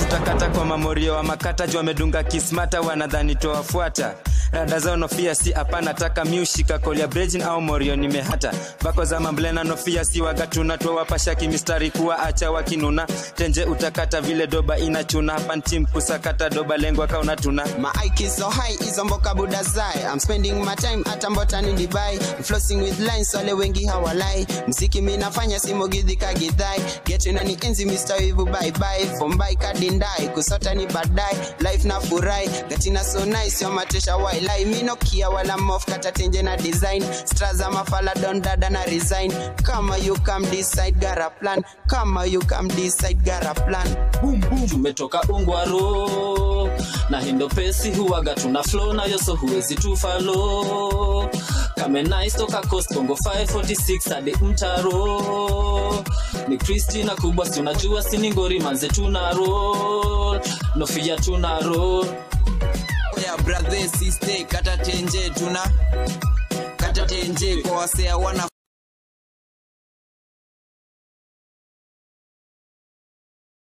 utakata kwa mamorio wa makata juu wamedunga kismata wanadhani towafuata rada zao nofia si hapana taka miushika kolia brejin au morio nimehata bako za mamblena nofia si wagatuna twawapasha kimistari kuwa acha wakinuna tenje utakata vile doba inachuna hapa ntim kusakata doba lengwa kauna tuna My IQ is so high, hizo mboka buda zai I'm spending my time hata mbotani Dubai I'm flossing with lines, wale wengi hawalai mziki mi nafanya simogidhi kagidhai getu na ni enzi Mr. Wivu bye bye Fombai kadindai, kusota ni badai Life na furai, gatina so nice Yo matesha wailai, mi no kia wala mof Kata tenje na design Straza mafala don dada na resign Kama you come decide gara plan Kama you come decide gara plan boom boom tumetoka ungwaro na hindo pesi huwaga tuna flow nayo so huwezi tufalo kame nice toka coast bongo 546 hadi mtaro ni kristina kubwa si unajua sini ngori manze tuna roll nofia tuna roll ya brother sister kata tenje tuna kata tenje kwa wasea wana